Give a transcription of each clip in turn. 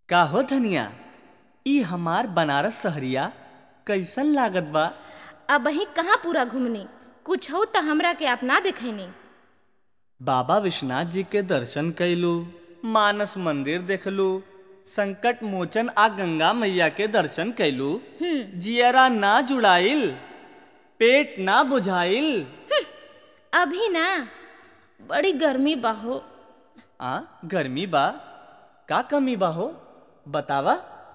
का हो धनिया ई हमार बनारस सहरिया कैसन लागत बा अब वही कहाँ पूरा घूमनी कुछ हो तो हमरा के अपना दिखैनी बाबा विश्वनाथ जी के दर्शन कैलू मानस मंदिर देखलू संकट मोचन आ गंगा मैया के दर्शन कैलू जियरा ना जुड़ाइल पेट ना बुझाइल अभी ना बड़ी गर्मी बाहो आ गर्मी बा का कमी बा हो बतावा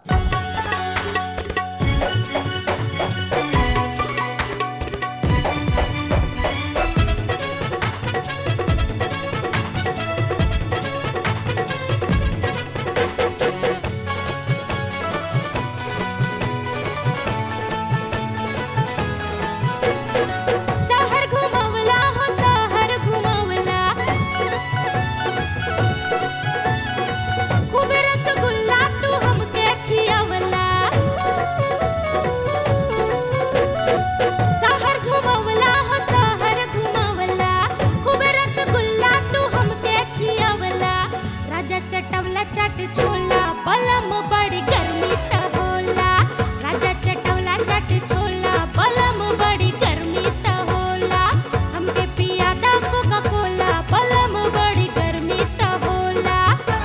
शहर घुमवला हो शहर घुमवला खूब रसगुल्ला तू हमके खियवला शहर घुमवला हो शहर घुमवला खूब रसगुल्ला तू हमके खियवला राजा चटवला चट छोला बलम बड़ी गर्मी त होला राजा चटवला चट छोला बलम बड़ी गर्मी त होला हमके पिया दा कोका कोला बलम बड़ी गर्मी त होला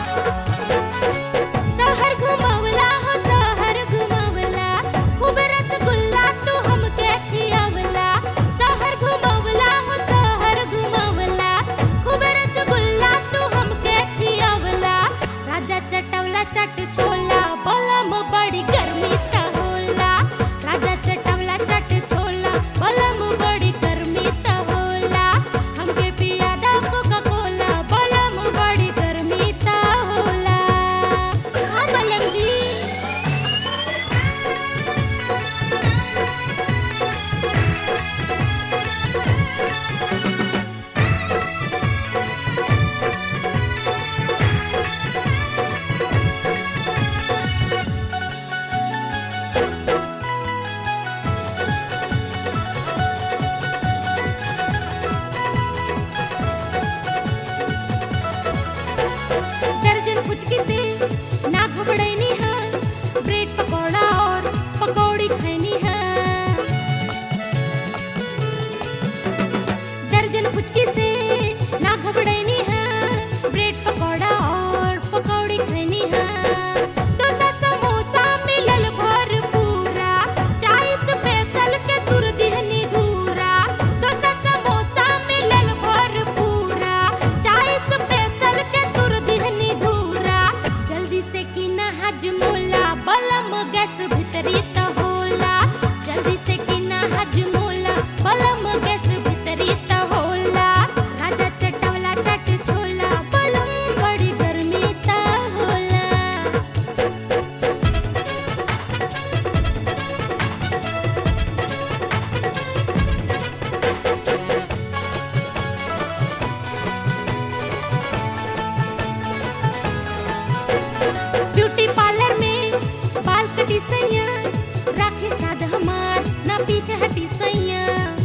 शहर घुमवला हो शहर घुमवला खूब रसगुल्ला तू हमके खियवला शहर घुमवला हो शहर घुमवला खूब रसगुल्ला तू हमके खियवला राजा चटवला चट छोला बलम बड़ी गर्मी त होला राजा चटवला चट छोला बलम बड़ी गर्मी त होला हमके पिया दा कोका कोला बलम बड़ी गर्मी त होला हाँ बलम जी दर्जन फुचकी से ना घबड़ैनी है ब्रेड पकौड़ा और पकौड़ी खैनी है दर्जन फुचकी से ना घबड़ैनी है ब्रेड पकौड़ा और पकौड़ी खैनी है डोसा समोसा मिलल भरपूरा चाय स्पेशल के तुर दिहनी घूरा डोसा समोसा मिलल भरपूरा चाय स्पेशल के तुर दिहनी घूरा जल्दी से की ना हजमोला बलम गैस भीतरी त होला जल्दी से की ना हजमोला बलम गैस भीतरी त होला राजा चटवला चट छोला बलम बड़ी गर्मी त होला ब्यूटी पार्लर में बाल कटी सैया राखे साध हमार ना पीछे हटी सैया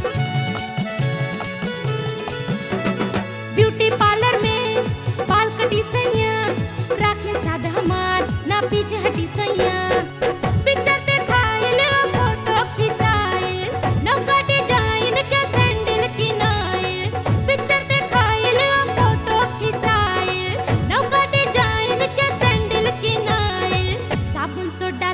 ब्यूटी पार्लर में बाल कटी सैया राखे साध हमार ना पीछे हटी सैया पिक्चर देखाइल फोटो खिंचाइल नौका डिजाइन के सैंडल किनाइल पिक्चर देखाइल फोटो खिंचाइल नौका डिजाइन के सैंडल किनाइल साबुन सोडा